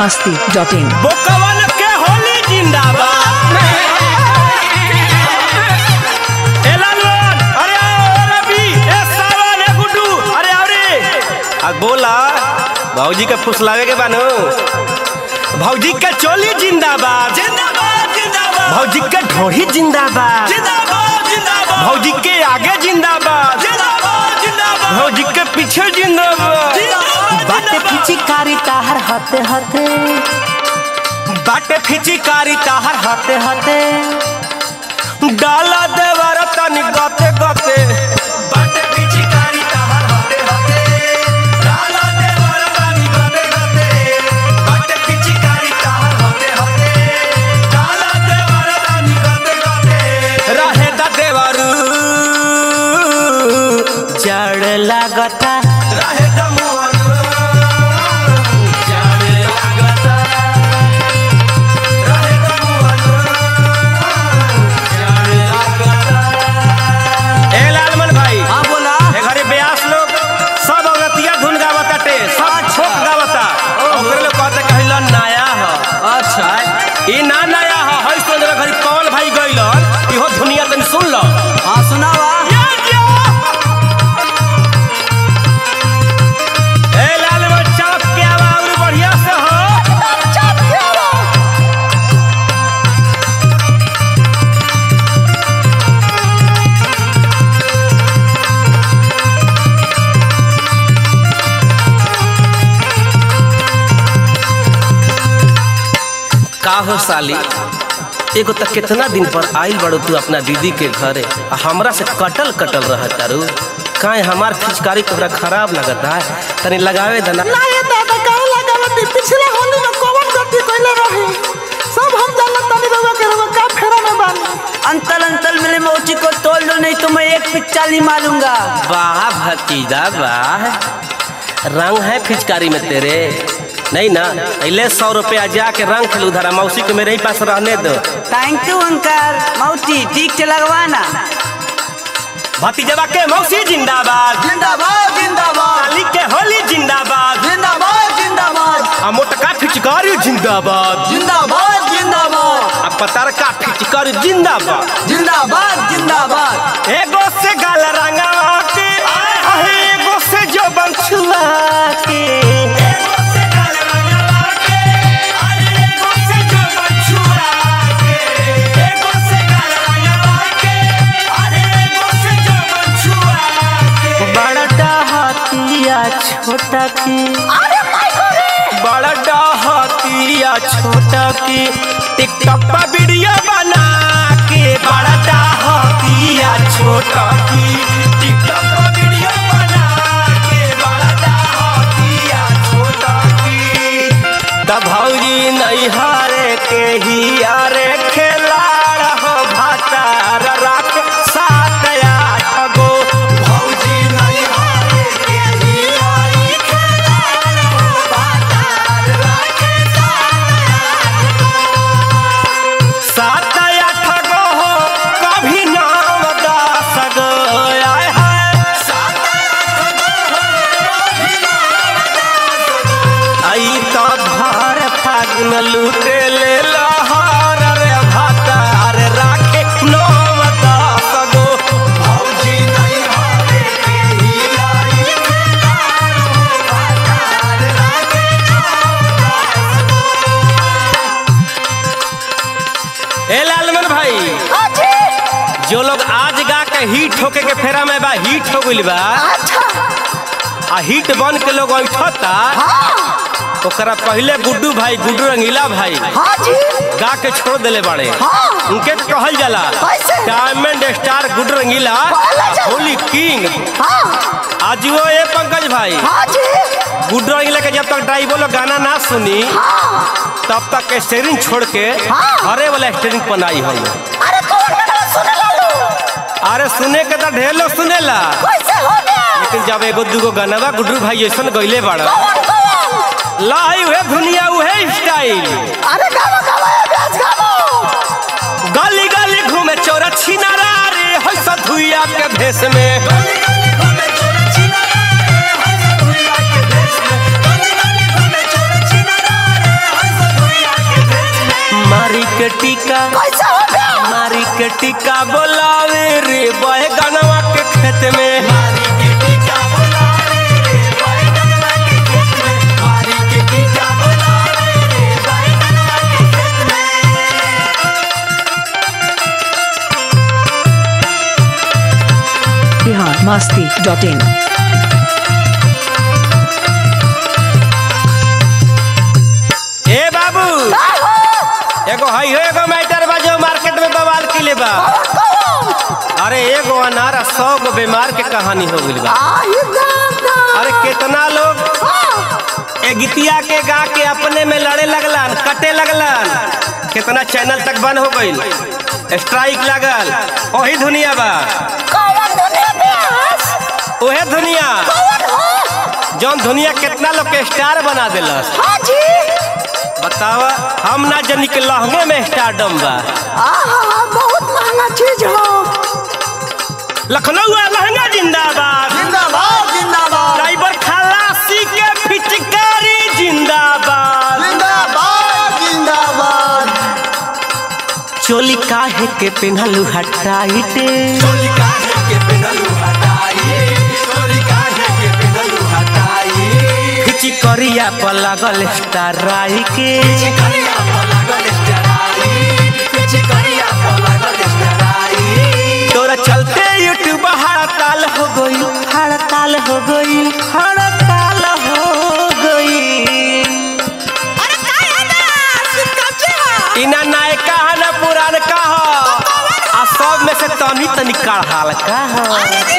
Masti dot in बोकवन के होली जिंदाबाद ए लालवन अरे आओ ए रवि ए सावन ए गुड्डू अरे आओ रे आ बोला भौजी के फुसलावे के बानो भौजी के चोली जिंदाबाद जिंदाबाद जिंदाबाद भौजी के ढोही जिंदाबाद जिंदाबाद जिंदाबाद भौजी के आगे जिंदाबाद जिंदाबाद जिंदाबाद भौजी के पीछे जिंदाबाद बाटे पिचिकारी ताहर हते हते बाटे फिचिकारी ताहर हते हते डाला देवर तनी गते गते बाटे पिचिकारी ताहर हते हते डाला देवर तनी गते गते बाटे पिचिकारी ताहर हते हते डाला देवर तनी गते गते रहे दा देवर जड़ लागता रहे दा मोर जाने लागता रहे दा मोर जाने लागता ए लालमन भाई हाँ बोला ए घरे ब्यास लोग सब औरतिया धुन गावताटे सब छोक गावता ओकरे लोग कहते कहिला नया ह अच्छा ई ना नया ह हई सुन रे घरी कौन भाई गइलन इहो दुनिया तनी सुन ल हाँ सुनावा ए लालमन चौक के आवा और बढ़िया से हो का हो साली एगो त कितना दिन पर आइल बड़ो तू अपना दीदी के घरे आ हमरा से कटल कटल रह तारू काहे हमार फिचकारी तोहरा खराब लगता है तनी लगावे देना ना ये दादा काहे लगावती पिछले होली में कौन गलती कइले रही सब हम जानत तनी रउआ के रउआ का फेरा में बानी अंतल अंतल मिले मोची को तोड़ लो नहीं तो मैं एक पिच्चाली मारूंगा वाह भतीजा वाह रंग है फिचकारी में तेरे नहीं ना पहले सौ रुपया जाके रंग खेल उधर मौसी को मेरे ही पास रहने दो थैंक यू अंकल मौची ठीक से लगवाना भतीजवा के मौसी जिंदाबाद जिंदाबाद जिंदाबाद साली के होली जिंदाबाद जिंदाबाद जिंदाबाद आ मोटका फिचकारी जिंदाबाद जिंदाबाद जिंदाबाद आ पतरका फिचकारी जिंदाबाद जिंदाबाद जिंदाबाद एगो से गाल रंगवा के अहे एगो से जो बंछुआ के एगो से गाल रंगवा के अरे एगो से जो बंछुआ के एगो से गाल रंगवा के अरे एगो से जो बंछुआ के बड़ा हतिया छोटा की बड़ा डहतिया छोटा की टिकटॉक पर वीडियो बना के बड़ा डहतिया छोटा की टिकटॉक पर वीडियो बना के बड़ा डहतिया छोटा की तब भौजी नहीं हारे के ही यारे खेलाड़ हो भातार राख सात आठ गो भौजी नहीं हारे के ही आई खेलाड़ हो भातार राख सात आठ गो हो कभी नाम दास गो आय हाय सात आठ गो हो कभी नाम दास गो आई तो भर फागुन लूटे ले लहर रे भातार राखे नाम दास गो भौजी नहीं हारे के ही आई खेलाड़ हो भातार राखे नाम दास गो ए लालमन भाई जो लोग आज गा के हिट होके के फेरा में बा हिट हो गइल बा आ हिट बन के लोग ऐठता ओकरा पहले गुड्डू भाई गुड्डू रंगीला भाई हाँ जी गा के छोड़ देले बाड़े उनके के कहल जाला कैसे? डायमंड स्टार गुड्डू रंगीला कहला जाला। होली किंग हाँ आज वो ए पंकज भाई हाँ जी गुड्डू रंगीला के जब तक ड्राइवर लोग गाना ना सुनी तब तक स्टेरिंग छोड़ के हाँ। हरे वाला स्टेरिंग बनाई हम अरे कौन गाना सुने लालू अरे सुने के तो ढेर लोग सुनेला कैसे हो गया लेकिन जब एगो दूगो गाना गुड्डू भाई ऐसा गइले बाड़ा कौन कौन लाई उहे दुनिया उहे स्टाइल अरे गावा गावा ये ब्याज गावो गली गली घूमे चोरा छिनारा रे होय सधुइया के भेष में masti.in. ए बाबू एगो हई हो एगो मैटर बा जो मार्केट में बवाल किले बा अरे एगो अनार आ सौ गो बीमार के कहानी हो गइल बा अरे कितना लोग ए गीतिया के गा के अपने में लड़े लगलन कटे लगलन कितना चैनल तक बंद हो गइल स्ट्राइक लागल वही दुनिया बा ओहे दुनिया जौन दुनिया कितना लोग के स्टार बना दिलस बतावा हम ना जनी के लहंगे में स्टारडम बा बहुत महंगा चीज हो लखनऊ आ लहंगा जिंदाबाद जिंदाबाद जिंदाबाद ड्राइवर खलासी के पिचकारी जिंदाबाद जिंदाबाद जिंदाबाद चोली काहे के पेन्हलू हटाइटे चोली काहे के पेनलू हटाई चोली काहे के पेनलू हटाई पिचकरिया पर लागल स्टाराई के चिकरिया पर लागल स्टराई चिकरिया पर लागल स्टराई तोरा चलते यूट्यूब हड़ताल हो गई हड़ताल हो गई हड़ताल हो गई इना नायका है ना पुरान का हो आ सब में से तनी तनी कढ़ाल का हो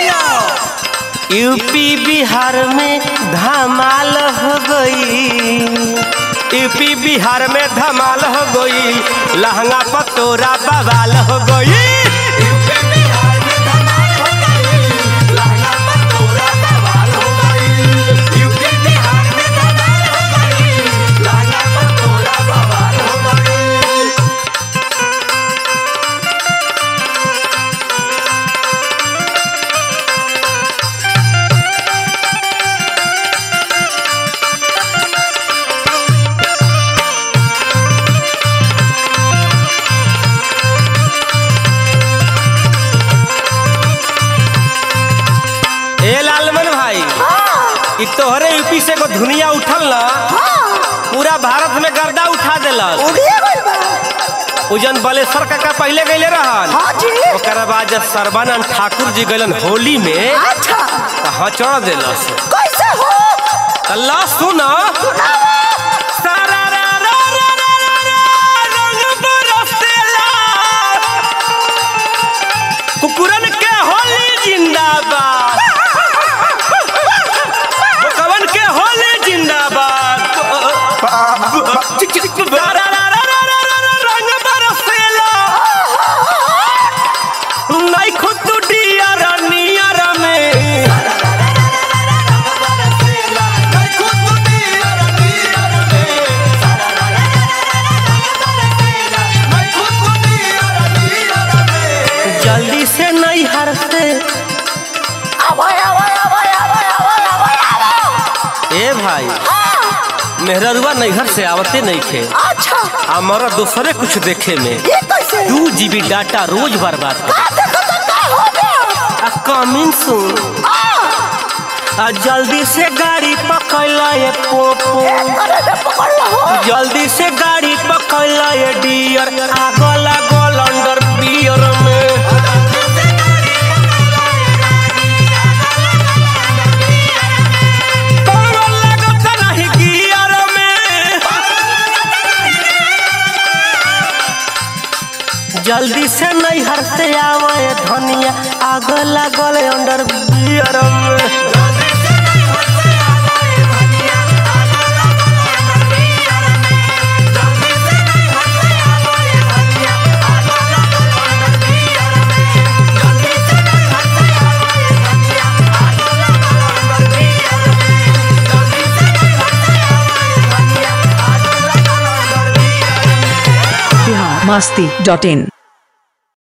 यूपी बिहार में धमाल हो गई यूपी बिहार में धमाल हो गई लहंगा पर तोरा बवाल हो गई यूपी बिहार में धमाल हो गई लहंगा पर तोरा बवाल हो गई यूपी बिहार में धमाल हो गई लहंगा पर तोरा बवाल हो गई ए लालमन भाई इ तोहरे यूपी से को दुनिया उठल ना पूरा भारत में गर्दा उठा देलस उजन बलेश्वर काका पहले गईले रहन ओकरा बाद जब सर्बानंद ठाकुर जी गइलन होली में त हचड़ देलस अल्लाह सुन कुकुरन के होली जिंदाबाद कवन के होली जिंदाबाद रंग बरसेला नहीं खुद डियर नियर में मैं खुद दियर दियर में मैं खुद दियर दियर में जल्दी से नहीं हर से ए भाई मेहररुआ नैहर से आवते नहीं खे हमारा दूसरे कुछ देखे में दू जीबी डाटा रोज बर्बाद कर कमिंग सुन आ जल्दी से गाड़ी पकड़ ये पोपो जल्दी से गाड़ी पकड़ ये डियर आगो लागल अंडर बियर में पावल लागत नाही गियर में जल्दी से नहीं हरते आवे धनिया आग लागल अंडर बियर में Bihar masti.in.